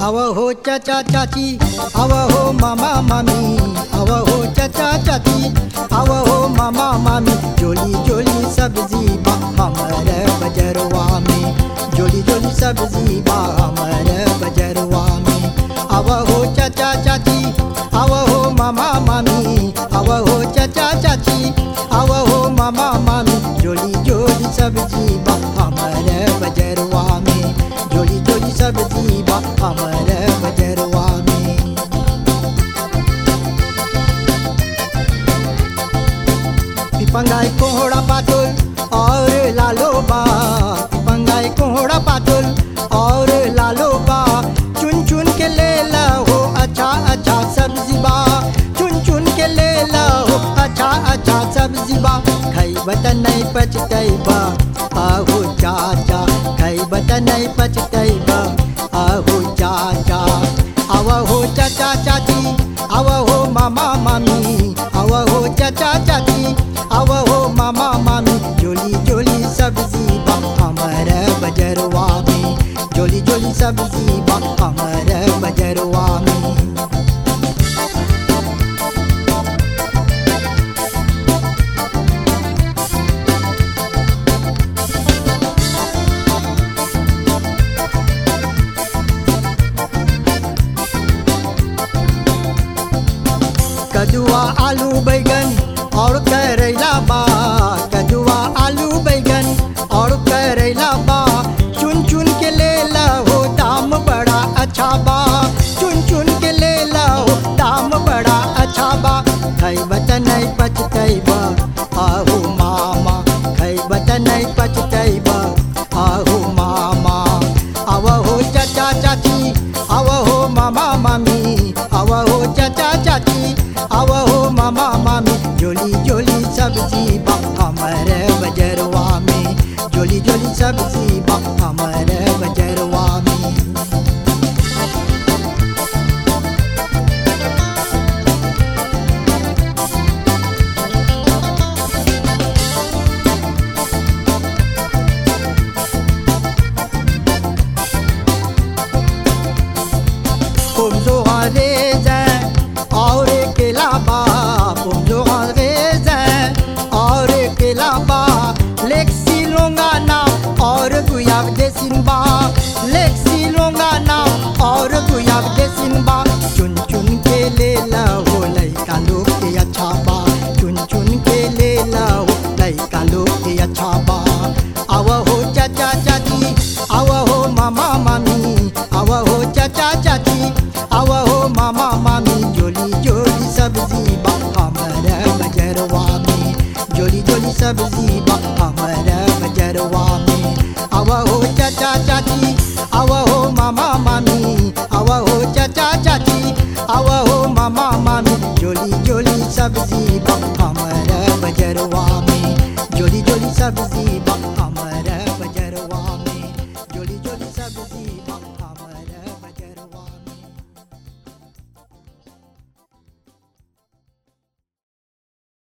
आव हो चाचा चाची आव हो मामा मामी आव हो चाचा चाची आव हो मामा मामी जोली जोली सब्जी बा हमर बजरवा में जोली जोली सब्जी बा हमर बजरवा में आव हो चाचा चाची आव हो मामा मामी आव हो चाचा चाची आव हो मामा मामी जोली जोली सब्जी बा हमर बजरवा में जोली जोली सब्जी बा हमर बजरवा में पिपंगाई कोहड़ा पातुल और लालो बा पिपंगाई कोहड़ा पातुल और लालो बा चुन चुन के ले ला हो अच्छा अच्छा सब्जी बा चुन चुन के ले ला हो अच्छा अच्छा सब्जी बा खाई बतन नहीं पचतई बा आहू चाचा खाई बतन नहीं पचतई बा आहू चाचा आवा हो चाचा चाची आवा हो मामा मामी आवा हो चाचा चाची आवा हो मामा मामी जोली जोली सब्जी बा हमर बजरवा में जोली जोली सब्जी बा हमर बजरवा में कदुआ आलू बैगन और करेला बा कदुआ आलू बैगन और करेला बा चुन चुन के ले ला हो दाम बड़ा अच्छा बा चुन चुन के ले ला हो दाम बड़ा अच्छा बा खई बत नहीं पचतई बा आहू मामा खई बत नहीं पचतई बा आहू मामा आव हो चाचा चाची आव हो मामा मामी आव हो चाचा चाची आव हो मामा मामी जोली जोली सब्जी बा हमर बजरवा में जोली जोली सब्जी बा हमर बजरवा में Pomzo raisin और केला बा pomzo raisin और केला बा लेक्सी लोंगाना और गुयाब देसिन बा लेक्सी लोंगाना और गुयाब देसिन बा चुन चुन के ले ला हो लइका लोग के अच्छा बा चुन चुन के ले ला हो लइका लोग के अच्छा बा आव हो चाचा चाची आव हो मामा मामी आव हो चाचा चाची आव हो मामा मामी जोली जोली सब्जी बा हमर बजरवा में जोली जोली सब्जी बा हमर बजरवा में आव हो चाचा चाची आव हो मामा मामी आव हो चाचा चाची आव हो मामा मामी जोली जोली सब्जी बा हमर बजरवा में जोली जोली सब्जी